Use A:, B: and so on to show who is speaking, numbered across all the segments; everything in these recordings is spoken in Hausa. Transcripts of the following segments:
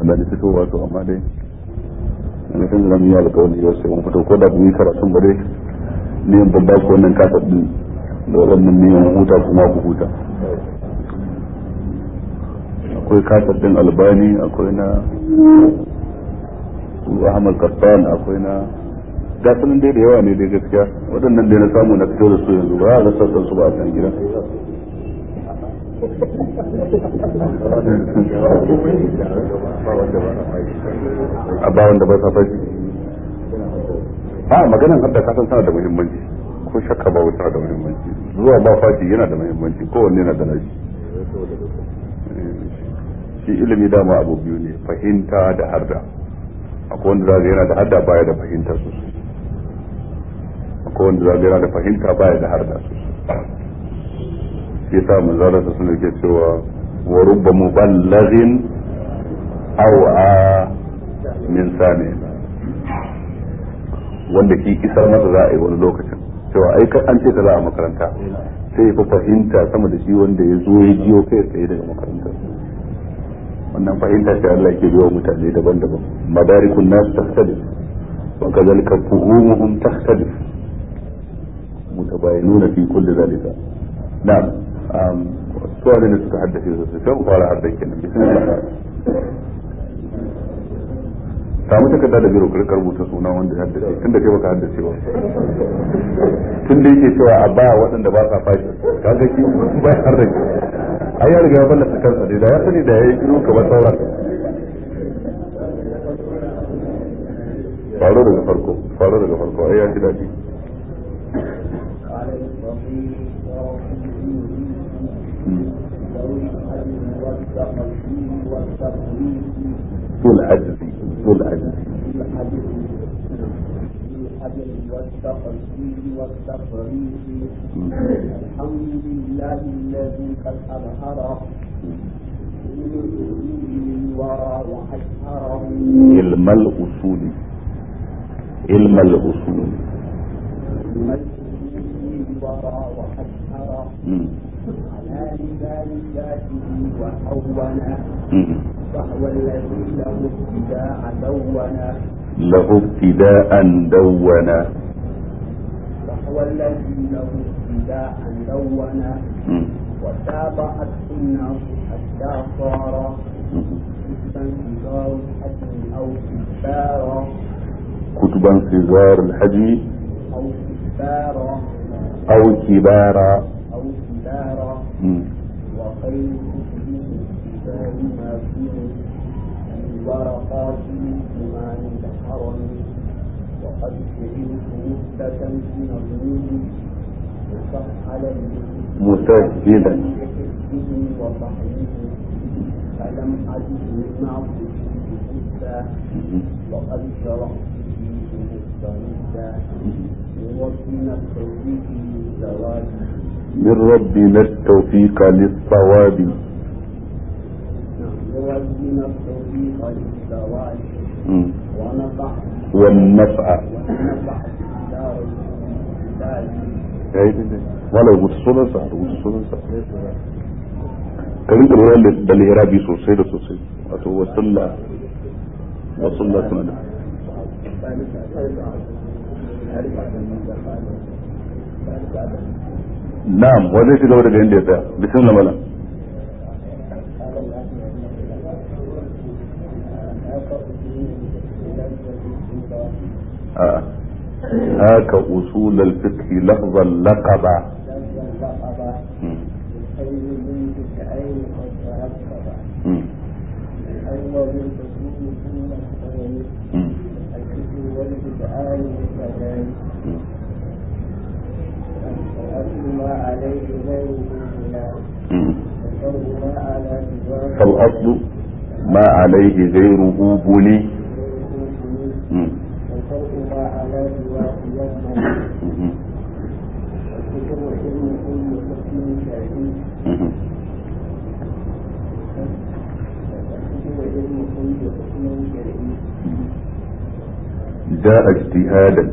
A: da ni fitowa to amma dai na kan zama yi alƙawari yau sai mun fito ko da mu yi karatun ba dai ne ban ba ku wannan kasar din da waɗannan niyan huta kuma ku huta akwai kasar din albani akwai na ahmad kassan akwai na gasunan dai da yawa ne dai gaskiya waɗannan dai na samu na fito da su yanzu ba a ga sassan su ba a kan gida a ba wanda ba sa fashi a maganan hadda kasan tana da muhimmanci ko shakka ba tana da muhimmanci zuwa ba fashi yana da muhimmanci kowanne yana da nashi shi ilimi dama abu biyu ne fahimta da harda akwai wanda zaga yana da harda baya da fahimta sosai akwai wanda zaga yana da fahimta baya da harda sosai shi yasa manzara ta suna ke cewa wa rubba muballighin aw a min sami wanda ki isar masa za a yi wani lokacin cewa ai an ce ta za a makaranta sai ya fahimta sama da shi wanda ya zo ya jiyo kai tsaye daga makarantar wannan fahimta ce Allah ke biyo mutane daban-daban madarikun nasu takhtalif wa kadhalika fuhumuhum takhtalif mutabayinuna fi kulli zalika na'am suwa ne suka haddace su sai fara haddace kenan bismillah samu takarda da biro ka rubuta suna wanda ya haddace tun da kai baka haddace ba tun da yake cewa a ba waɗanda ba sa fashi kaga ki ba ya haddace ai ya riga ya ballata kansa dai da ya sani da yayi kiro ka ba sauran faro daga farko faro daga farko ai ya ji daɗi ذو العجز ذو العجز
B: الحمد لله الذي قد أظهر الورى وأشهره
A: علم الأصول علم الأصول
B: الورى وأشهره على لسان ذاته وحونا فهو الذي له ابتداء دونا
A: له ابتداء دونا
B: فهو الذي له ابتداء دونا وتابعت سنه حتى صار كتبا صغار الحجم او كبارا
A: كتبا صغار الحجم
B: او كبارا
A: أو كبارا
B: او كبارا وخير كتبه كتاب ما فيه الورقات بما الحرم وقد فعلت مثبتا في نظمه مسهلا
A: مسجلا
B: به وصحبه فلم أجد من معصيته وقد شرحت فيه مستمدا من ربنا التوفيق للزواج
A: من ربنا التوفيق للصواب
B: من ربنا التوفيق للزواج
A: مم.
B: ونفع
A: والنفع
B: ونفع في دار الهداية
A: wala rubuta sunansa rubuta sunansa ka rinka lura da lirabi sosai da sosai wato wasulla wasulla suna da na'am wa zai ci gaba daga inda ya tsaya bismillah malam آه. هاك أصول الفقه لفظا لقبا مم. مم. مم. مم. مم. فالأصل ما عليه غيره بني مم. مم. مم. جاء اجتهادا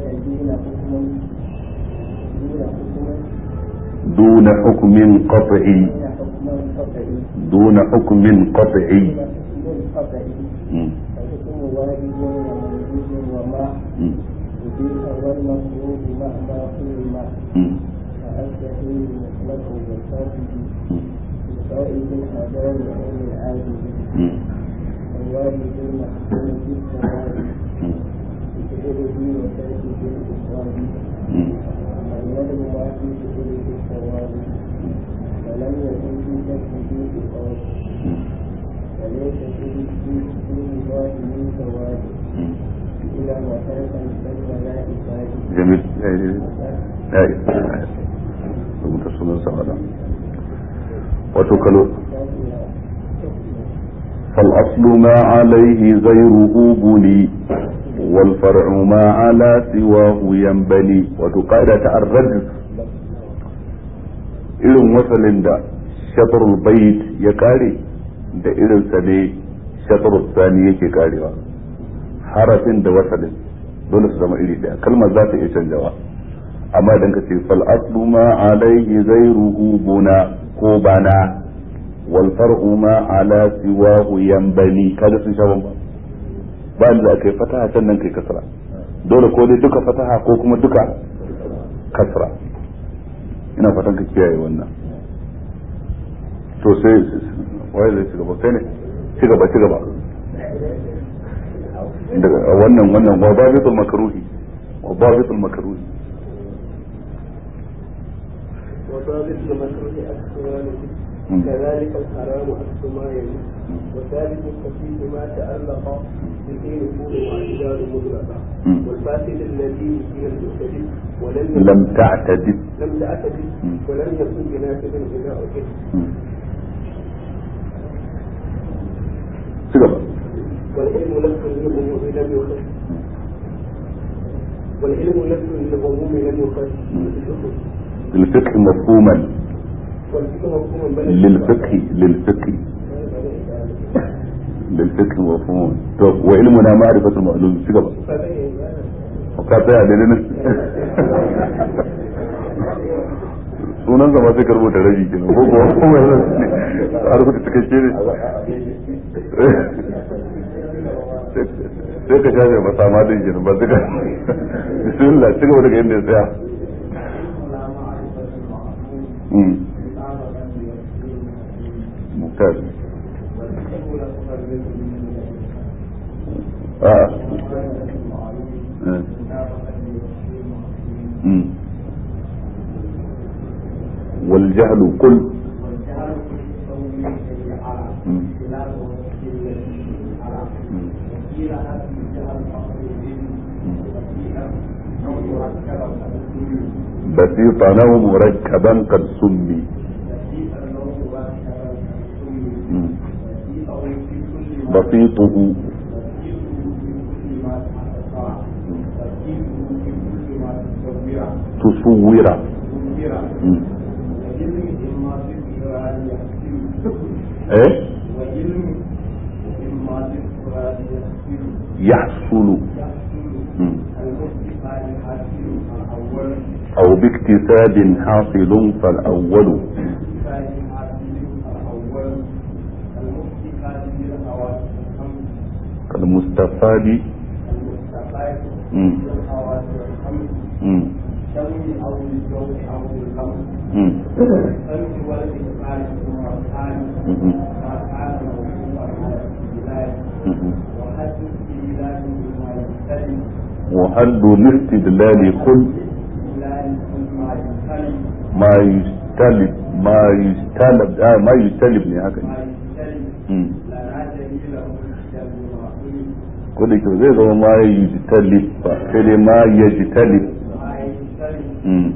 A: دون حكم قطعي دون حكم قطعي
B: خطأ
A: mm,
B: فحكم واجب ومندوب وما
A: mm,
B: أبيح والمفروض مع ما حرم
A: mm,
B: فالصحيح مطلق والفاسد
A: mm,
B: بقائد الحضار عين العاجز
A: mm,
B: الواجب المحكوم بالثواب
A: mm,
B: بفعله وتركه بالإفراد
A: mm.
B: اليد واحد بفعله الثواب فلم يكن في كسبه إقامة وليس في في في الله من ثواب إلى وفاة كالملائكة
A: جميل ya yi ya yi rubuta sunan sa'ada wato kalo فالأصل ما عليه غيره بني والفرع ما على سواه ينبني وتقاعدة الرجل irin wasalin da shatrul bait ya kare da irin sa ne shatrul sani yake karewa harafin da wasalin dole su zama iri daya kalmar za ta iya canjawa amma idan ka ce fal aslu ma alaihi ghayruhu buna ko bana wal far'u ma ala siwahu yanbani kada sun sha bamba ba da aka yi fataha can nan kai kasra dole ko dai duka fataha ko kuma duka kasra ina fatan ka kiyaye wannan to sai waye zai ci gaba kai ne ci gaba ci gaba daga wannan wannan wa babitul makruhi wa babitul makruhi
B: وضابط المكروه أكثر
A: مم.
B: كذلك الحرام أكثر ما يلي وثالث الخفيف ما تألق به نفور واعتدال مطلقا
A: مم.
B: والفاسد الذي من المعتدل ولم
A: لم تعتدد
B: لم تعتدل
A: مم.
B: ولم يكن بنافذ إذا أجد
A: ci gaba
B: والعلم لفظ للعموم لم يخص والعلم لفظ للعموم لم يخص
A: للفقه مفهوما
B: والفقه مفهوم بل
A: للفقه للفقه للفقه مفهوم طب وعلمنا معرفة المعلوم ci gaba ka tsaya da nan sunan zama sai ka rubuta rabi kenan ko kuwa kuma a rubuta cikakke ne sai ka shafe masa ma din kenan ba duka bismillah ci gaba daga inda ya tsaya Mm. ممتاز آه. آه. مم. والجهل قل مم. بسيطا أو مركبا قد سمي مم. بسيطه تصور مم. ايه يحصل مم. او باكتساب حاصل فالاول كالمستفاد مم. مم. مم. مم. مم. وحد الاستدلال كل ما يستلب ما يستلب آه ما يستلب ne haka ne Mm. ko da kyau zai zama ma ya yi talib ba sai dai ma ya ji talib Mm.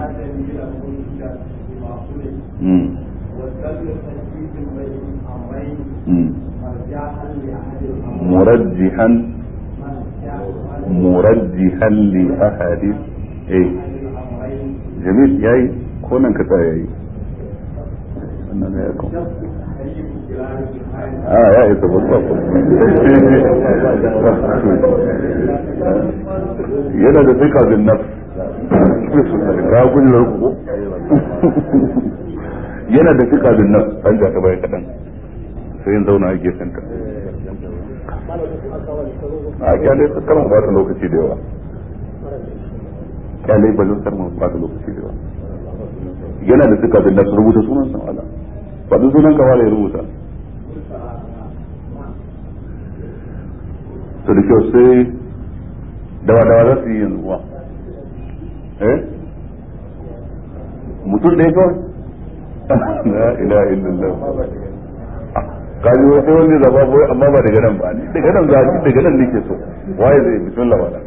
A: Mm. Mm. مرجحا مرجحا لأحد ايه جميل ياي كونن كتا ياي wannan ya ko ah ya isa babba yana da fika bin nafs ka gudunar ku yana da fika bin nafs an ja ka bai kadan sai yin zauna a gefen ka a kyale su kar mu ba ta lokaci da yawa kyale ba zan mu ba ta lokaci da yawa yana da suka bin da su rubuta sunan san Allah ba duk sunan ka wala ya rubuta to da kyau sai dawa dawa za su yi yanzu kuwa eh mutum ɗaya kawai la ilaha illallah kaji wai sai wani zaba boye amma ba daga nan ba ni daga nan za ni daga nan nake so waye zai bismillah wala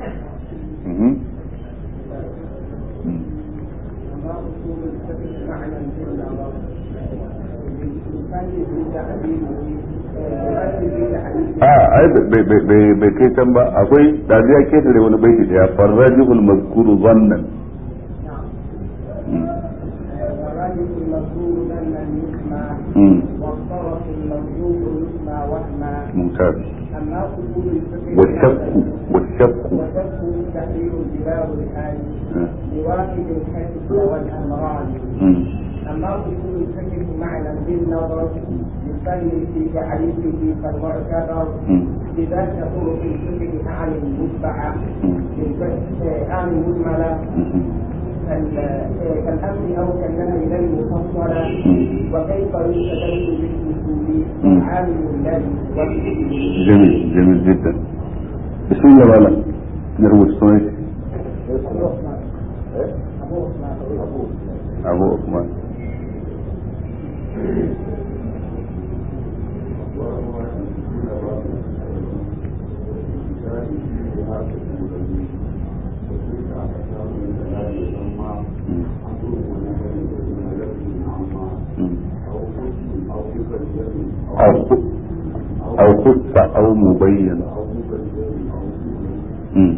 A: a ai bai kai can ba akwai da ya ketare wani baiti daya farrajul mazkuru zannan
B: والطرف الموجود يسمى وهما
A: ممتاز
B: أما أصول الفقه
A: والشك والشك
B: وشك تحرير بلاد الحال لواحد الحس والأمران
A: مم.
B: أما أصول الفقه معنى بالنظر يصلي في تعريفه فالمعتبر
A: مم.
B: بذات طرق الفقه أعني المتبعة
A: مم.
B: أعني المجملة
A: مم.
B: كال- كالأمر أو كالنهي لا المفصلة وكيف يستدل بالأصول
A: مم.
B: عامل الذي والفقه
A: جميل جميل جدا بسم الله ولا نروي الصوت أبو عثمان مم. أو خ- أو خص أو مبين مم.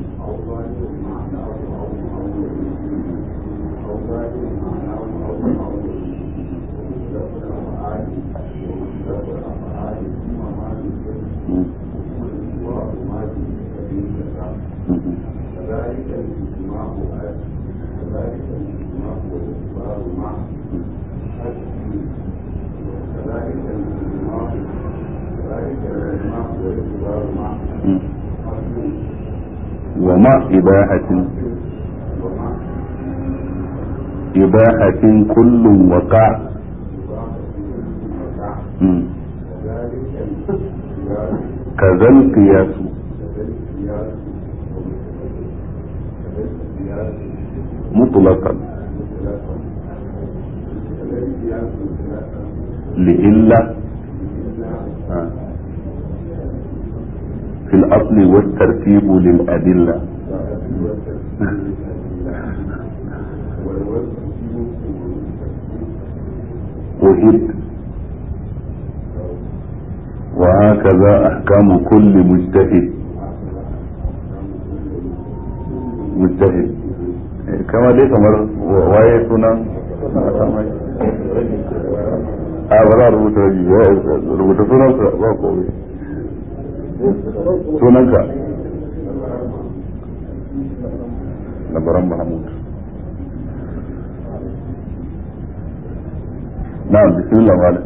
A: مم. مم. مم. ومع إباحة إباحة كل وقع مم. كذا القياس مطلقا لإلا آه. في الأصل والترتيب للأدلة وهد وهكذا أحكام كل مجتهد مجتهد كما دي kamar waye sunan a ba za a rubuta rabi rubuta sunansa ba kowai sunanka labaran mahamud na'am bismillah malam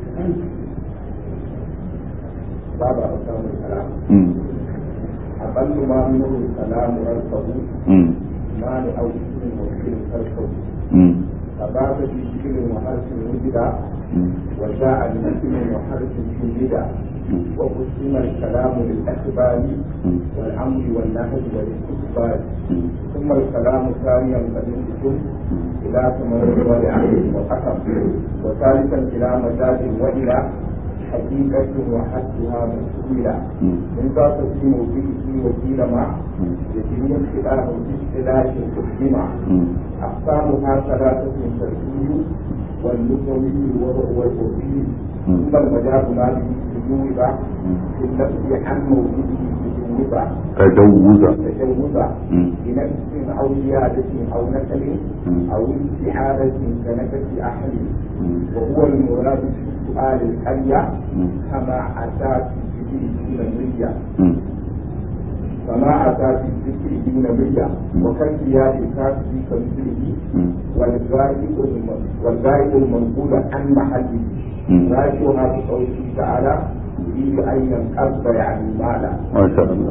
B: باب أقسام الكلام
A: mm
B: أقل ما منه الكلام رزقه
A: mm
B: ما لأو اسم وفكر خلقه
A: mm
B: فباب في شكل وحرف وجد
A: mm
B: وجاء باسم وحرف وجد وقسم الكلام للأخبار
A: mm
B: والأمر والنهي والاستقبال
A: mm
B: ثم الكلام ثانيا قد ينقسم إلى ثمن ولعقل وحكم وثالثا إلى مجاز وإلى حقيقة وحدها مسؤولة من ذا تقسيم به وكيل مع يجري الخلاف باختلاف الحكمة أقسامها ثلاثة شرعي واللغوي والوضعي ثم المجاز ما به تجوز في النفي عن موجوده تجوز
A: تجوزا
B: تجوزا
A: مم.
B: بنفس أو زيادة أو نسل
A: مم.
B: أو استعارة كنفس أحد
A: مم.
B: وهو المراد في السؤال الحية
A: مم.
B: كما أتى في الذكر النية
A: مم.
B: كما أتى في الذكر النية
A: مم.
B: وكالزياد الكافي كمثله
A: مم.
B: والغائب الم- والغائب المنقول عن محله
A: مم.
B: راجعها بقوله تعالى يريد أن ينقض يعني مالا
A: masha Allah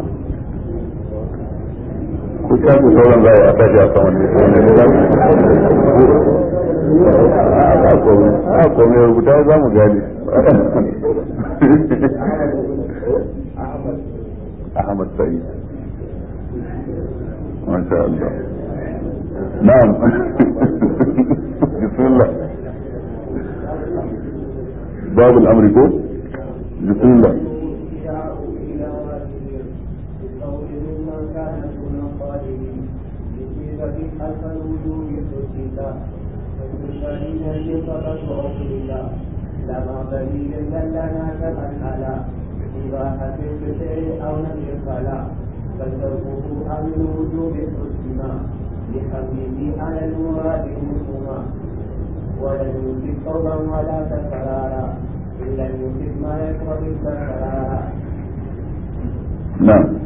A: ku shafi sauran za a tashi a saman ne a kome a kome rubuta za mu gane
B: أحمد
A: Ahmad Sa'id masha Allah na'am bismillah babu al'amri ko bismillah
B: الإشاء إلى واجب بقول ممن كان دون قائل بصيغة حلف الوجوب حسنا والمشاهد يقظة عقلنا لما دليل دلنا كمن على إباحة الفعل أو نفي الصلاة بل تركه عن الوجوب حسنا لحمله على المراد مسلما ولم يمسك قولا ولا تكرارا إن لم يمسك ما يكره التكرارا
A: نعم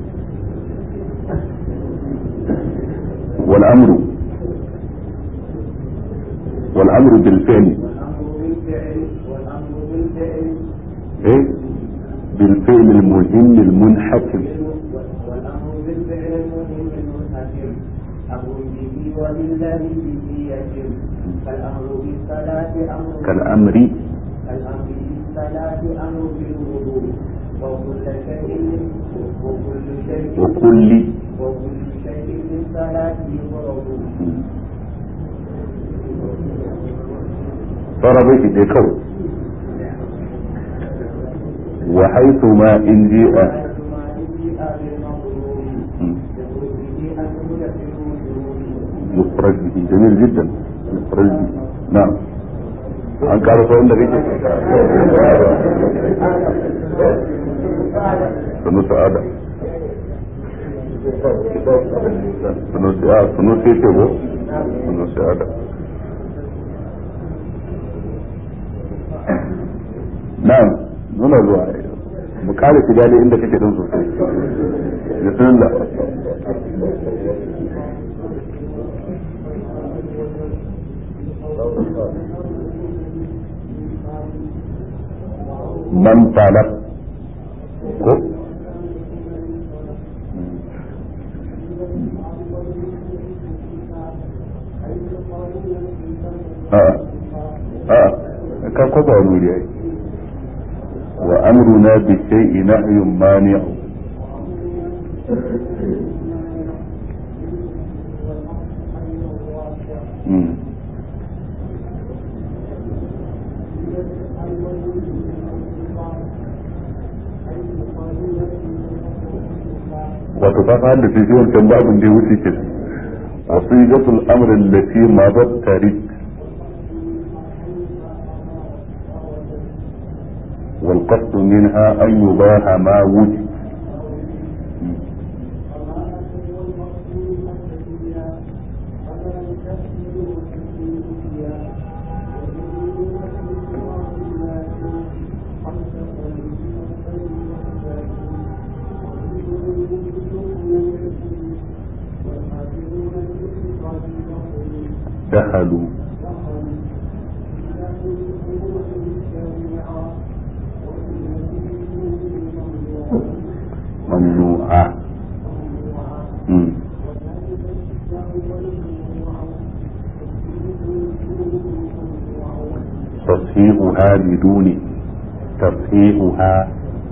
A: والأمر والأمر بالفعل
B: والأمر بالفعل والأمر بالفعل
A: إيه بالفعل المهم المنحكم
B: والأمر بالفعل المهم المنحكم أمر به وبالذي به يتم كالأمر بالصلاة أمر
A: كالأمر
B: كالأمر بالصلاة أمر بالوضوء وكل شيء وكل شيء
A: وكل
B: وكل شيء بالصلاة يفرض
A: ضرب في ذكر وحيث ما إن جاء
B: وحيثما جيء بالمطلوب بخروجه أن يوجد في الوجود
A: يخرج به جميل جدا يخرج به نعم an ƙara sauran da kake sunu sa'ada sunu sa'ada sunu sai ce ko sunu sa'ada na'am nuna zuwa mu kare shiga ne inda kake don sosai bismillah man talab ko a a ka ko ba wuri ai wa amruna bi shay'in nahyun mani'u Mm. wato ka fa da shi wancan babin da ya wuce ke wasiqatul amr allati madat tarik والقصد منها أن يباح ما وجد دخلوا ممنوعة مم. تصحيحها بدون تصحيحها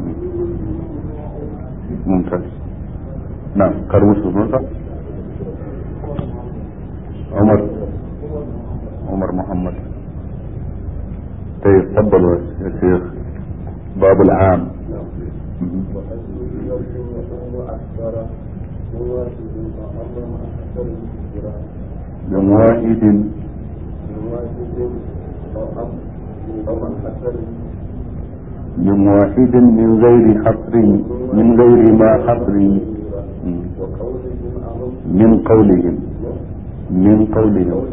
A: ممتاز نعم كروس نصر عمر عمر محمد طيب تفضل يا شيخ باب العام مم. من واحد من واحد من غير حصر من غير ما حصر مم. من قولهم من قولهم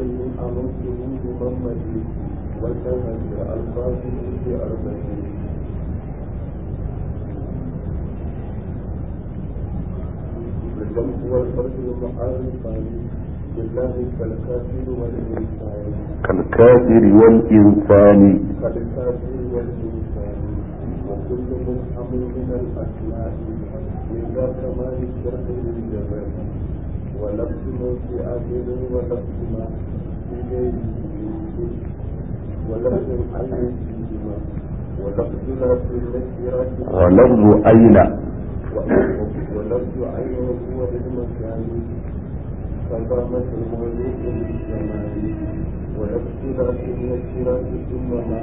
B: والفرد المعارف بالله كالكافر والإنسان
A: كالكافر والإنسان
B: كالكافر والإنسان كل مفهم من الأسماء من ذا كمال الشرح للجمال ولفظ في آخر ولفظ ما في غيره ولفظ عين فيهما ولفظ لا في النكرات
A: ولفظ أين
B: ولفظ عين هو للمكان فقامت المولود للجمال ولفظ لا في النكرات ثم ما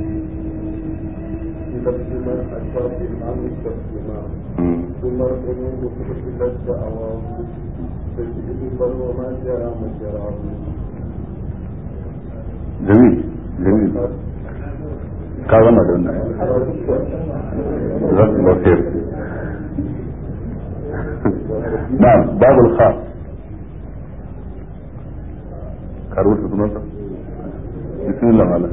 B: في لفظ من أشار في العام كالسماع ثم القلوب فقتلت دعواه تجد بل وما جرى مجراه
A: جميل جميل ka gama da wannan zan ba sai na'am babul khas ka rubuta sunansa bismillah mala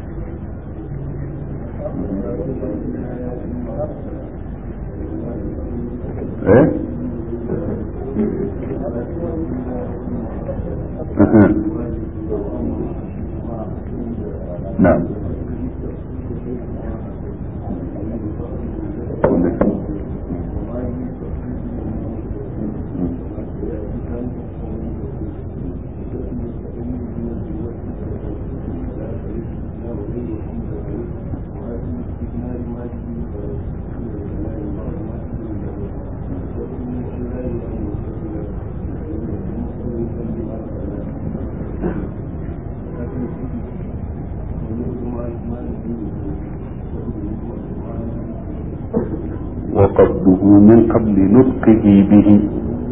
A: eh نعم وقصده من قبل نطقه به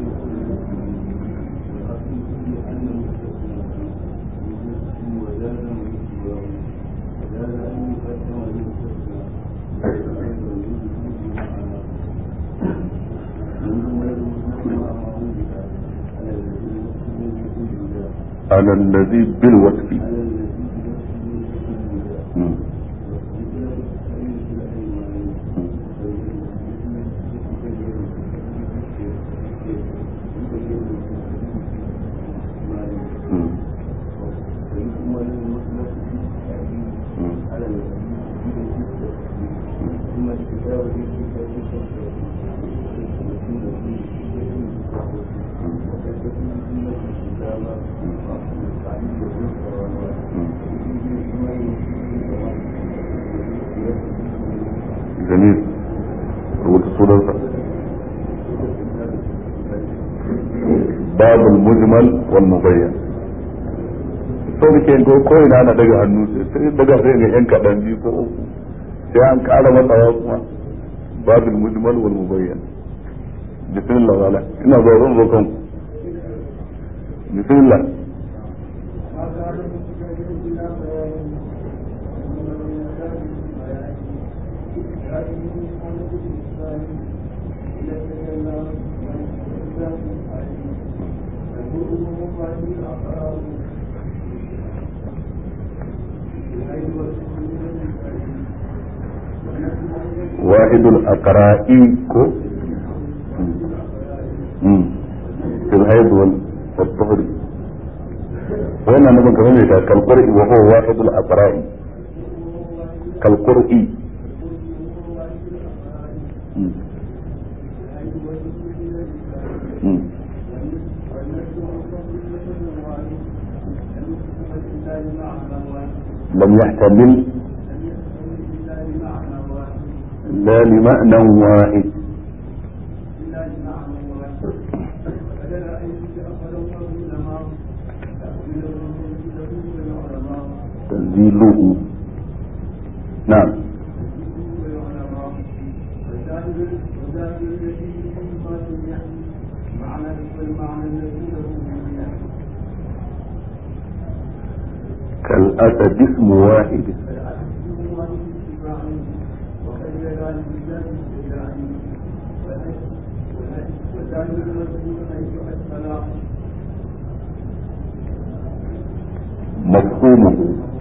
A: على الذي بالوصف مم. مم. جميل rubuta sunansa babu mujmal wal mubayyan so muke ko ko ina na daga hannu sai daga sai ga yan kadan biyu ko uku sai an kara matsawa kuma babu mujmal wal mubayyan bismillah wala ina zo zan zo kanku bismillah واحد الأقراء كو مم. في الحيض وال- والطهر وانا نبغى كمان كالقرء وهو واحد الأقراء كالقرء مم. مم. لم يحتمل لا لمعنى واحد تنزيله نعم كالأسد اسم واحد مفهومه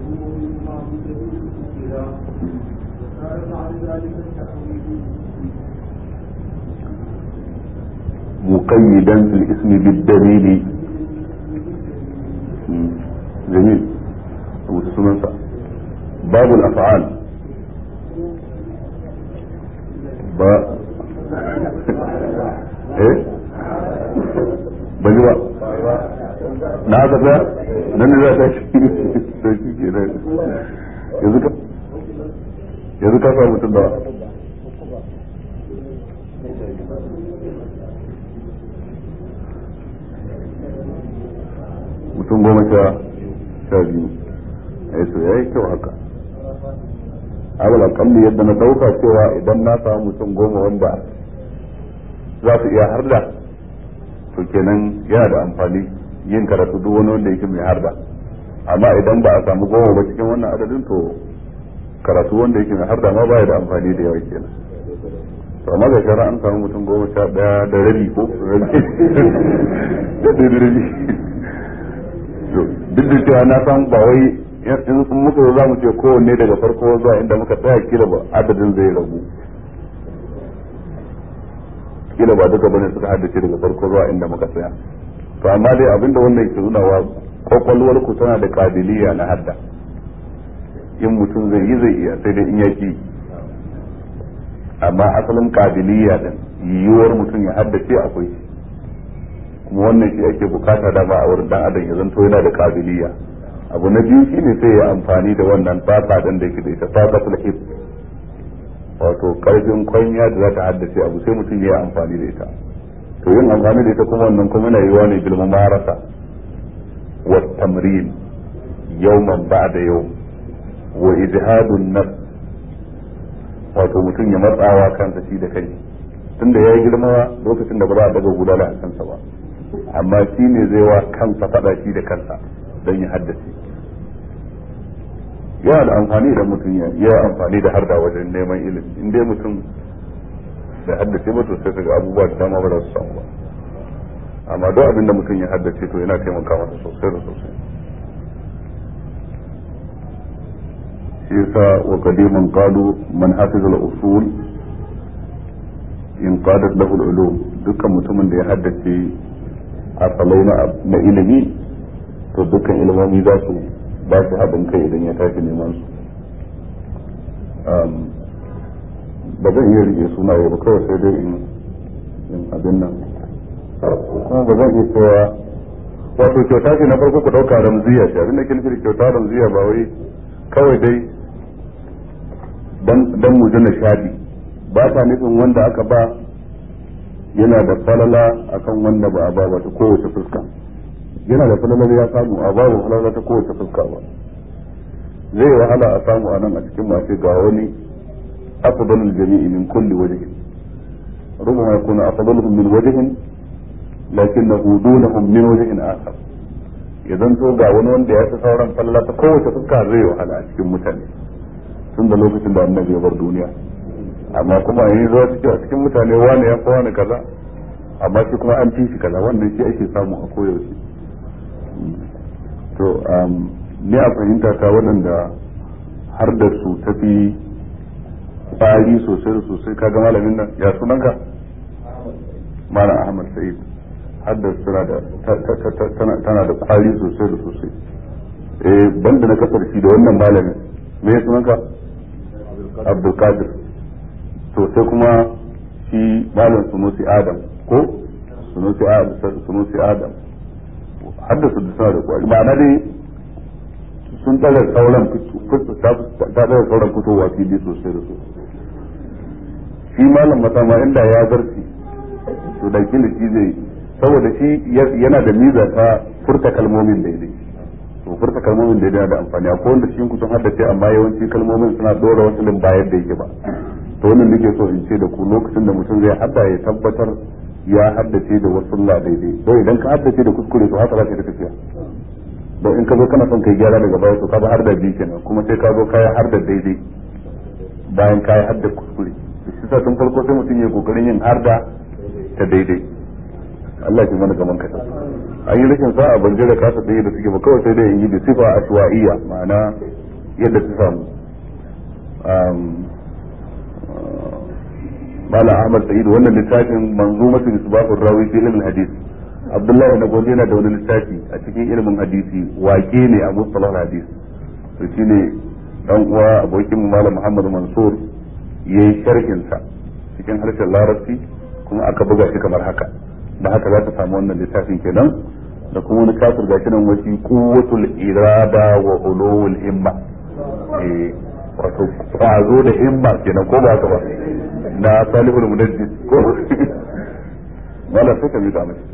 A: مقيدا في الاسم بالدليل مم. جميل أبو تسمى باب الأفعال ba eh ban ji ba na haka ta nan ne za ta shi da shi ke da yanzu ka yanzu ka samu mutum da mutum goma sha sha biyu ai to yayi kyau haka abul akalli yadda na dauka cewa idan na samu mutum goma wanda za su iya harda to kenan yana da amfani yin karatu duk wani wanda yake mai harda amma idan ba a samu goma ba cikin wannan adadin to karatu wanda yake mai harda ma baya da amfani da yawa kenan to amma ga shara an samu mutum goma sha daya da rabi ko rabi da rabi duk da cewa na san ba wai in muka za mu ce kowanne daga farko zuwa inda muka tsaya kila ba adadin zai ragu kila ba duka bane suka haddace daga farko zuwa inda muka tsaya to amma dai abinda wannan yake nuna wa kwakwalwar ku tana da kabiliya na hadda in mutum zai yi zai iya sai dai in yaki amma asalin kabiliya din yiwuwar mutum ya haddace akwai shi kuma wannan shi ake bukata dama a wurin dan adam ya zanto yana da kabiliya abu na biyu shine sai ya amfani da wannan tsaka din da yake da ita tsaka hip wato karfin kwanya da za ta haddace abu sai mutum ya yi amfani da ita to yin amfani da ita kuma wannan kuma yana yiwa ne bil mumarasa wa tamrin yawman ba'da yawm wa ijhadun nafs wato mutum ya matsawa kansa shi da kai tunda ya yi girma lokacin da ba za a daga gudana a kansa ba amma shi ne zai wa kansa faɗa shi da kansa don ya haddace yana da amfani da mutum ya yi amfani da harda wajen neman ilimi in dai mutum da haddace ba to sai kaga abubuwa da dama ba za su samu ba amma duk abin da mutum ya haddace to yana taimaka masa sosai da sosai shi yasa wa qadiman qalu man hafiza al-usul in qadat lahu al-ulum dukkan mutumin da ya haddace asalai na ilimi to dukkan ilimomi za su ba su haɗin kai idan ya tashi neman su ba zan iya rike sunaye ba kawai sai dai in abin nan kuma ba zan iya cewa wato kyauta ce na farko ku ɗauka ramziya ce abin da ke nufi kyauta ramziya ba wai kawai dai dan mu jina shaɗi ba ta nufin wanda aka ba yana da falala akan wanda ba a ba ba ta kowace fuska yana da falalar ya samu a babu falala ta kowace fuska ba zai wahala a samu a nan a cikin masu ga wani afdalul jami'i min kulli wajhin rubama yakunu afdaluhum min wajhin lakinnahu dunahum min wajhin akhar idan to ga wani wanda ya fi sauran falala ta kowace fuska zai wahala a cikin mutane tun da lokacin da annabi ya bar duniya amma kuma yi zuwa cikin a cikin mutane wani ya fi wani kaza amma shi kuma an fi shi kaza wannan shi ake samu a koyaushe to ni a fahimta ta waɗanda har da su tafi tsari sosai da sosai kaga malamin nan ya sunanka malam ahmad sa'id har da suna da tana da kwari sosai da sosai eh banda na kasar shi da wannan malamin me ya sunanka abdulkadir to sai kuma shi malam sunusi adam ko sunusi adam sunusi adam haddasa da suna da kwari ma'ana dai sun tsara sauran ta tsara sauran fitowa fili sosai da sosai shi malam matama inda ya zarci to da kila shi zai saboda shi yana da miza ta furta kalmomin daidai to furta kalmomin daidai yana da amfani akwai wanda shi kusan haddace amma yawanci kalmomin suna dora wasu lin bayar da yake ba to wannan nake so in ce da ku lokacin da mutum zai hadda ya tabbatar ya haddace da wasu la daidai don idan ka haddace da kuskure to haka za ka tafiya don in ka zo kana son kai gyara daga baya to ka har da biyu kenan kuma sai ka zo ka har da daidai bayan ka har da kuskure shi sa tun farko sai mutum ya kokarin yin har da ta daidai Allah ya mana gaman kasa an yi rashin sa'a ban jira kasa da da suke ba kawai sai dai in yi da sifa ashwa'iyya ma'ana yadda ta samu Malam Ahmad Sa'id wannan littafin manzumatul isbahur rawi fi ilmin hadith Abdullahi na gobe yana da wani littafi a cikin ilimin hadisi wake ne a mustalah hadis to shine dan uwa abokin mu Malam Muhammad Mansur yayi sharhin sa cikin harshen larabci kuma aka buga shi kamar haka da haka za ta samu wannan littafin kenan da kuma wani kafir gashi nan wasi quwwatul irada wa ulul himma eh wato kwazo da himma kenan ko ba ka ba na salihul munaddis ko wala sai ka bi ta mashi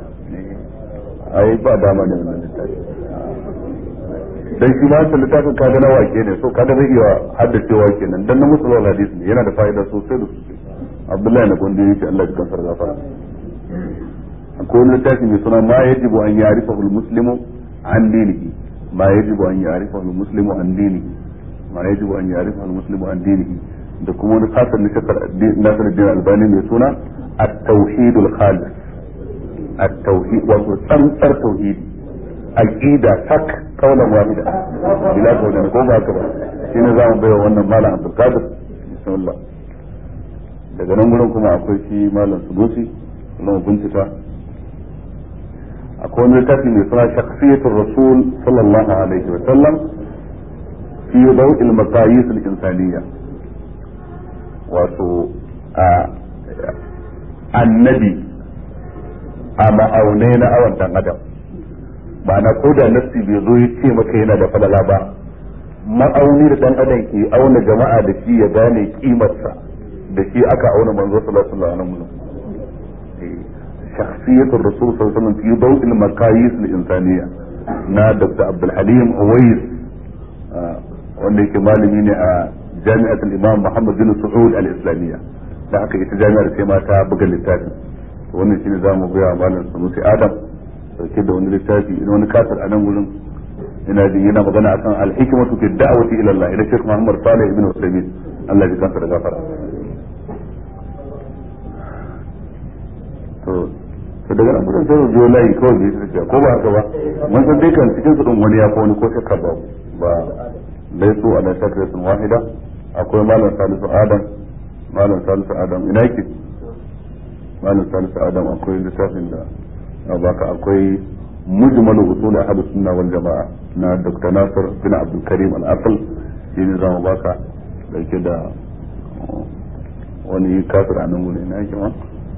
A: ai ba dama ne wannan littafi dan shi ma wannan littafin kaga na wake ne so kaga zai iya haddacewa kenan dan na musulun hadis ne yana da fa'ida sosai da sosai Abdullahi na gondi yake Allah ya kansar gafara akwai wani littafi mai suna ma yajibu an ya'rifahu al-muslimu an dinihi ma yajibu an ya'rifahu al-muslimu an dinihi ma yajibu an ya'rifahu al-muslimu an dinihi da kuma wani kasar na shakar Nasiruddin Albani mai suna at-tauhid al-khalis at-tauhid wato tsantsar tauhidi aqida tak kaulan wahida bila kaulan ko ba ka ba shine za mu bayar wannan malam Abdul Qadir bismillah daga nan gurin kuma akwai shi malam Sudusi kuma bincika akwai wani littafi mai suna shakhsiyatul rasul sallallahu alaihi wa sallam fi daw'il maqayis al-insaniyya wato a annabi a ma'aunai na awan dan adam ma'ana ko da nassi bai zo ya ce maka yana da falala ba ma'auni da dan adam ke auna jama'a da shi ya gane kimarsa da shi aka auna manzo sallallahu alaihi wasallam شخصية الرسول صلى الله عليه وسلم في ضوء المقاييس الإنسانية نا دكتور عبد الحليم أويس wanda yake malami ne a jami'atul imam Muhammad bin Saud al-Islamiyya da haka ita jami'ar sai ma ta buga littafi wannan shine zamu ga malam Sanusi Adam dauke da wani littafi ina wani kasar a nan gurin ina jin yana magana akan al-hikmatu fi da'wati ila Allah ila Sheikh Muhammad Salih ibn Uthaymeen Allah ya kansa da gafara to to daga nan gudun sai zo layi kawai bai su ko ba haka ba mun san dai kan cikin su din wani ya ko wani ko shakka ba ba laisu ala shakratin wahida akwai malam salisu adam malam salisu adam ina yake malam salisu adam akwai littafin da na baka akwai mujmal usul ahad sunna wal jamaa na dr nasir bin abdul karim al aql shine zamu baka dauke da wani kafir a nan gurin ina yake ma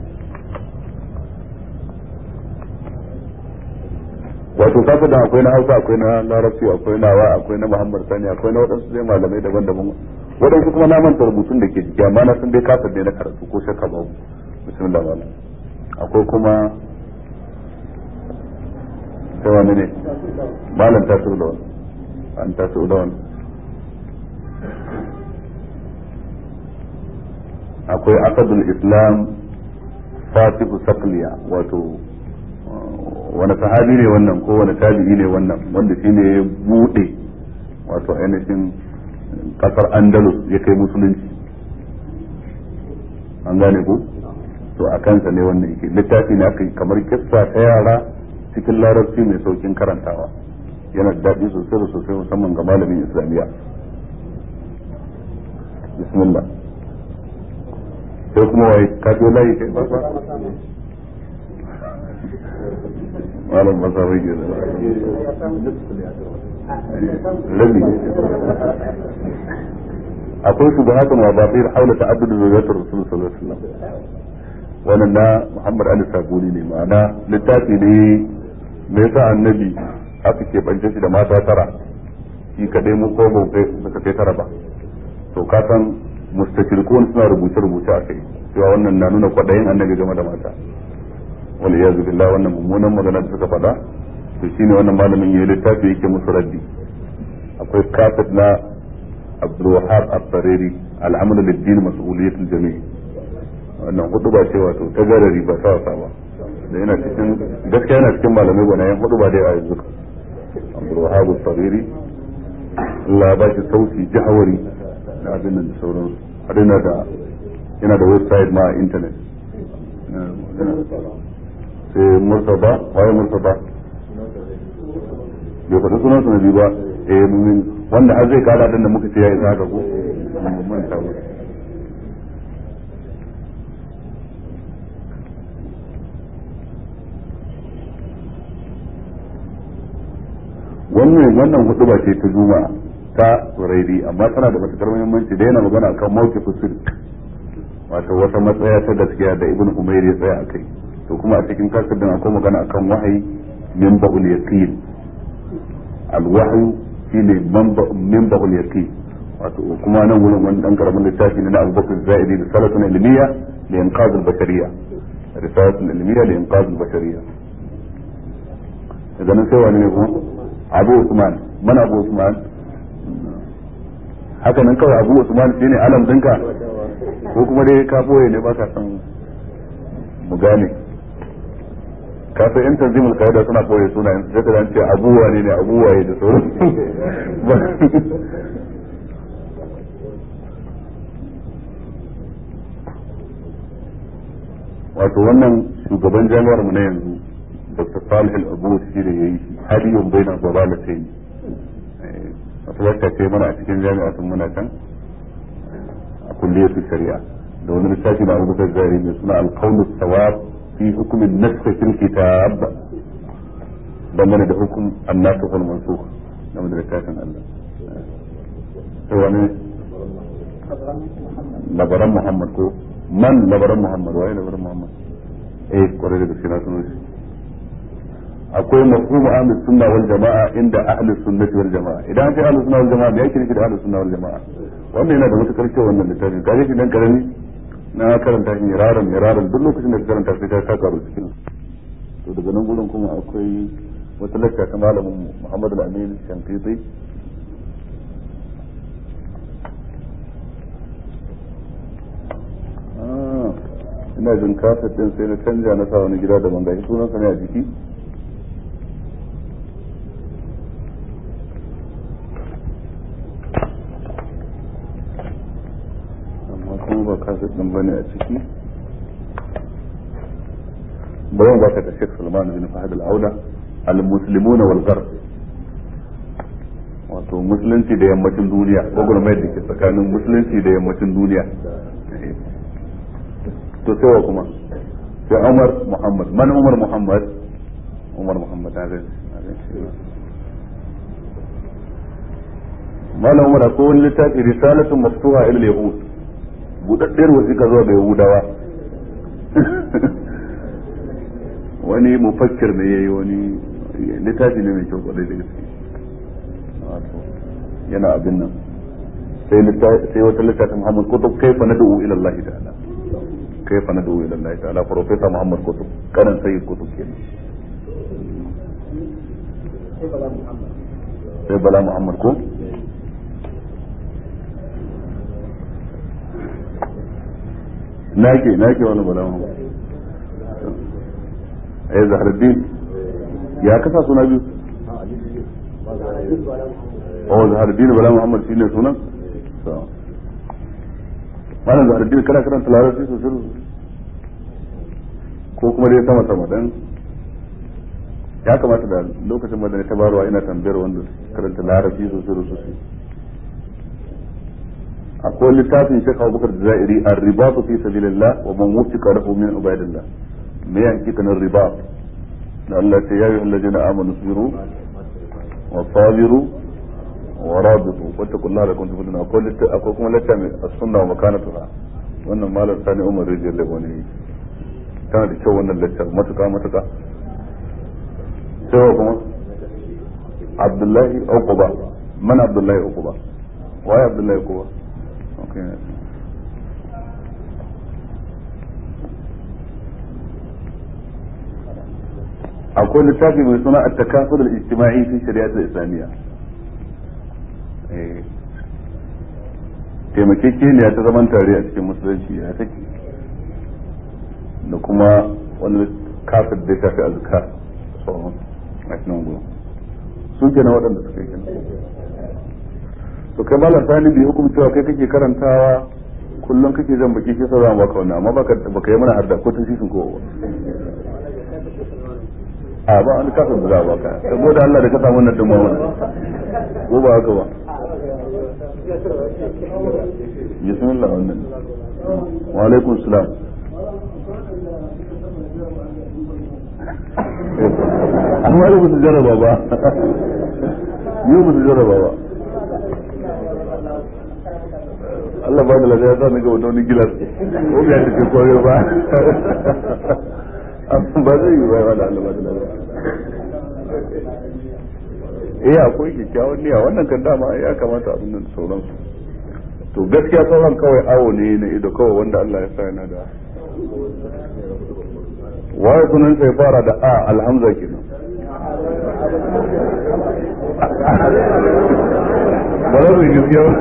A: wato kasa da akwai na hausa akwai na larabci akwai nawa akwai na muhammad sani akwai na waɗansu zai malamai daban-daban waɗansu kuma na manta rubutun da ke jiki amma na sun dai kasar ne na karatu ko shakka babu bismillah malam akwai kuma sai wani ne malam ta da wani an ta da wani akwai asadul islam fatihu sakliya wato wani sahabi ne wannan ko wani tabi'i ne wannan wanda shi ne ya bude wato ainihin kasar andalus ya kai musulunci an gane ku to a kansa ne wannan yake littafi ne aka yi kamar kissa ta yara cikin larabci mai saukin karantawa yana da daɗi sosai da sosai musamman ga malamin islamiyya bismillah sai kuma wai kajo layi kai ba malam masa rage da rabi akwai su da haka ma ba sai haula ta'addudu zuriyatar rasul sallallahu alaihi wasallam wannan na Muhammad Ali Sabuni ne ma'ana littafi ne me yasa annabi aka ke bance shi da mata tara shi kadai mu ko ba kai suka kai tara ba to ka san mustashirikun suna rubuce rubuce a kai cewa wannan na nuna kwadayin annabi game da mata wal iyazu billah wannan mummunan magana da suka faɗa to shine wannan malamin yayi littafi yake musu raddi akwai kafid na Abdul Wahab Al-Tariri al-amalu lid-din mas'uliyatul jami' wannan hudu ba ce wato ta garari ba sa wasa ba da yana cikin gaskiya yana cikin malamai gwanayen hudu ba dai a yanzu Abdul Wahab Al-Tariri Allah ba shi sauti jahawari da abin nan da sauransu har yana da yana da website ma a internet sai murtaba waye murtaba bai faɗi sunan su na biyu ba eh mumin wanda har zai kada din da muka ce ya isa haka ko manta ba wannan wannan hudu ba ce ta juma'a ta tsirairi amma tana da matukar muhimmanci da yana magana kan mawqifus sirk wato wata matsaya ta gaskiya da ibn umair ya tsaya akai to kuma a cikin kasar din akwai magana akan wahayi min ba'ul yaqin al-wahyu shine min ba'ul yaqin wato kuma nan wurin wani dan karamin littafi ne na Abu Bakr Zaidi da salatun ilmiya li inqaz al-bashariyya risalatun ilmiya li inqaz al-bashariyya daga nan sai wani ne kuma Abu Usman mana Abu Usman haka nan kawai Abu Usman shine alam dinka ko kuma dai ka boye ne baka san mu gane ka san yan tanzimul qaida suna boye sunayen sai ka ce abuwa ne ne abuwa ne da sauran wato wannan shugaban jami'ar mu na yanzu dr salih al-abu shi da yayi shi hadiyun baina dalalatayn wata wata ce mana a cikin jami'a sun muna can a kulliyar shari'a da wani littafi na abubakar zari mai suna alqawl sawab fi hukm an-nasakh fil kitab dangane da hukum an-nasikh wal mansukh game da littafin Allah sai wani labaran Muhammad ko man labaran Muhammad waye labaran Muhammad eh kwarai da gaske na sunan shi akwai mafhumu ahlus sunna wal jama'a inda ahlus sunnati wal jama'a idan ce ahlus sunna wal jama'a me yake nufi da ahlus sunna wal jama'a wannan yana da matukar kyau wannan littafin kaje shi dan karami na karanta shi miraran miraran duk lokacin da ka karanta sai ka saka ru cikin to daga nan gurin kuma akwai wata lakka ta malamin Muhammad al-Amin Shankiti ina jin kafet din sai na canja na sa wani gida daban gashi sunan sa ne a jiki amma kuma ba kafet din bane a ciki bari mu baka da Sheikh Salman bin Fahad al-Auda al-muslimuna wal gharb wato musulunci da yammacin duniya gwagwarmayar da ke tsakanin musulunci da yammacin duniya to sai wa kuma sai Umar Muhammad man Umar Muhammad Umar Muhammad na zai Malam Umar ko wani littafi risalatun maftuha ila yahud budaddiyar wasiƙa zuwa ga Yahudawa wani mufakkir ne yayi wani littafi ne mai kyau kwarai da gaske yana abin nan sai wata littafin Muhammad kutub kaifa nad'u ila Allah ta'ala كيف ندعو الى الله تعالى بروفيسور محمد كتب كان سيد كتب كده sai bala muhammad ko nake nake wani bala muhammad ai zaharaddin ya kasa suna biyu oh zaharaddin bala muhammad shine sunan malam zaharaddin kana karanta larabci sosai sosai ko kuma dai sama sama dan ya kamata da lokacin da ta barwa ina tambayar wanda karanta larabci sosai da sosai akwai littafin Sheikh Abubakar Jazairi ar-ribatu fi sabilillah wa man wufiqa lahu min ibadillah me ya hakika nan ribat da Allah ta yayi alladina amanu sabiru wa sabiru wa rabitu wattaqullaha lakum tuflihun akwai akwai kuma littafin as-sunna wa makanatuha wannan malam Sani Umar Rijal Leboni tana da kyau wannan lecture matuka matuka sai kuma Abdullahi Uquba man Abdullahi Uquba waye Abdullahi Uquba okay akwai littafi mai suna at-takafur al-ijtima'i fi shari'at al-islamiyya eh taimakekeniya ta zaman tare a cikin musulunci ya take da kuma wani kafin da ya shafi azkar sauran a cikin gudu sun kenan waɗanda suka yi kenan to kai malam sani bai hukum cewa kai kake karantawa kullum kake jan baki ke sauran baka wannan amma baka baka yi mana harda ko tun sisin ko a ba wani kafin da za a baka saboda Allah da ka samu wannan dumma wannan ko ba haka ba bismillah wannan wa alaikum salam amma da ba su jarraba ba yi ba su jarraba ba Allah ba da lafiya sa ga wani gilas ko ya tafi koyo ba ba zai yi ba wala Allah ba da lafiya eh akwai kyakkyawan niyya wannan kan dama ya kamata abin nan sauransu to gaskiya sauran kawai awo ne na ido kawai wanda Allah ya sa yana da waye sunan sai fara da a alhamza kenan ba za su yi gaskiya ba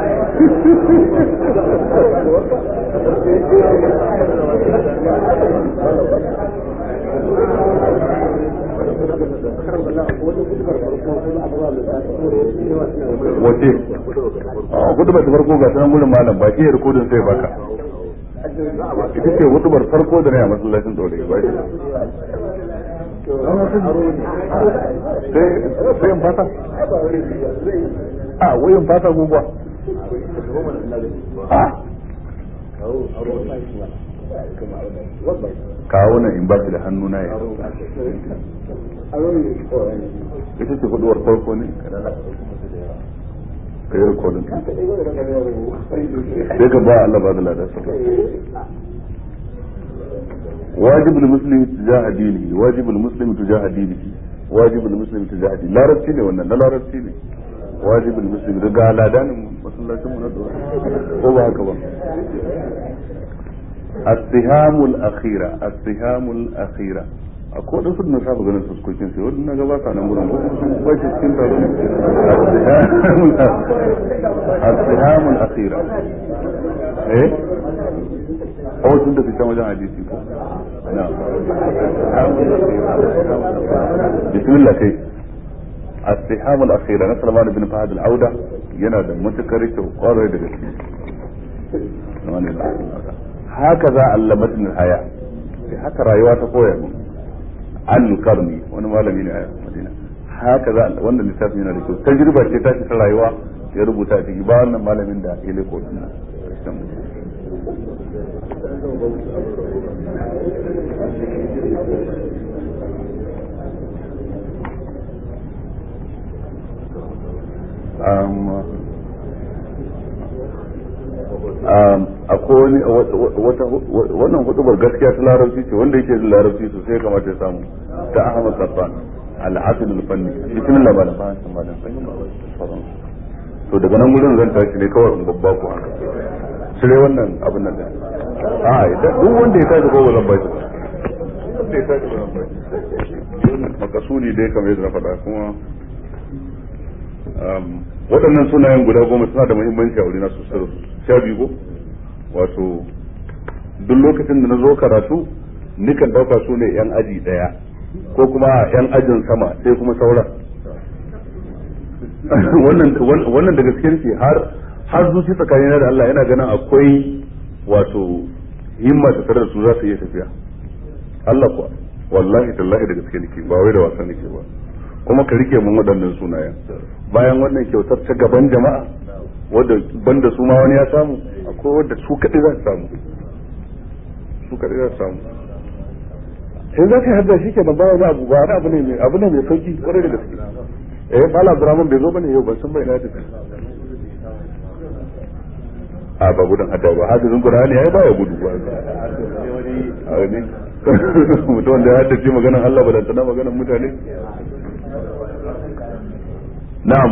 A: wace a hudubar ta farko ga sanan gudun malam ba shi ya rikodin sai baka ita ce hudubar farko da na yi masallacin tsore ba shi sai in fata a wayin fata guguwa kawo na in ba shi da hannu na ya ita ce huduwar farko ne ka yi rikodin sai ka ba Allah ba da ladar واجب المسلم تجاه دينه واجب المسلم تجاه دينه واجب المسلم تجاه دينه لا ربتي ne wannan na larabci ne wajib المسلم daga ladanin masallacin mu na dora ko ba haka ba السهام الأخيرة السهام الأخيرة akwai wadansu da na saba ganin fuskokin sai wadda na gaba sa nan gurin ko sun bashi cikin taro السهام الأخيرة eh أو tun da fitan wajen hadisi ko نعم بسم الله كي السحام الأخيرة نسأل الله بن فهد العودة ينادى متكرك وقارة دقيقة هكذا علمتني الحياة haka rayuwa ta koya mun an karni wani malami ne a madina haka za wannan littafin yana da kyau tajriba ce ta ta rayuwa ya rubuta ciki ba wannan malamin da ya leko din akwai wannan hudubar gaskiya ta larabci ce wanda yake da larabci sosai kamata ya samu ta ahmad safan al'asil al-fanni cikin labarin ba san malam to daga nan gurin zan tashi ne kawai in babba ku haka cire wannan abin nan a duk wanda ya tashi ko ba zan ba shi wanda ya tashi ba zan ba shi makasudi dai kamar yadda na faɗa kuma waɗannan sunayen guda goma suna da muhimmanci a wurina sosai da sha biyu ko wato duk lokacin da na zo karatu nikan ɗauka su ne yan aji ɗaya ko kuma yan ajin sama sai kuma sauran wannan da gaske ce har har zuci tsakanin da Allah yana ganin akwai wato himma ta tare da su za su iya tafiya Allah kuwa wallahi tallahi da gaske nake ba wai da wasa nake ba kuma ka rike mun waɗannan sunayen bayan wannan kyautar ta gaban jama'a wadda banda su ma wani ya samu akwai wadda su kaɗai za su samu su kaɗai za su samu in za ka yi hadda shi ke nan bayan abu ba wani abu ne mai abu ne mai sauki kwarai da gaske eh mala abdurrahman bai zo bane yau ban san bai na tafi a ba gudun hadda ba hadisin qur'ani yayi ba ya gudu ba a ne mutum da ya haddace maganan Allah ba da maganan mutane na'am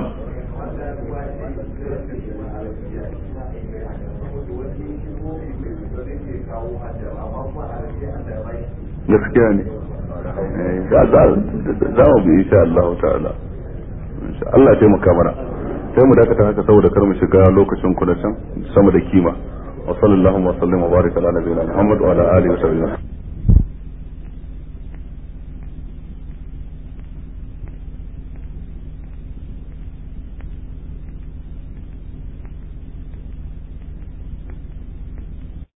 A: gaskiya ne za mu bi insha Allah ta'ala Allah ya taimaka mana sai mu dakata haka saboda kar mu shiga lokacin kuna can sama da kima wa sallallahu wa sallam wa baraka ala nabiyina Muhammad wa ala alihi wa sahbihi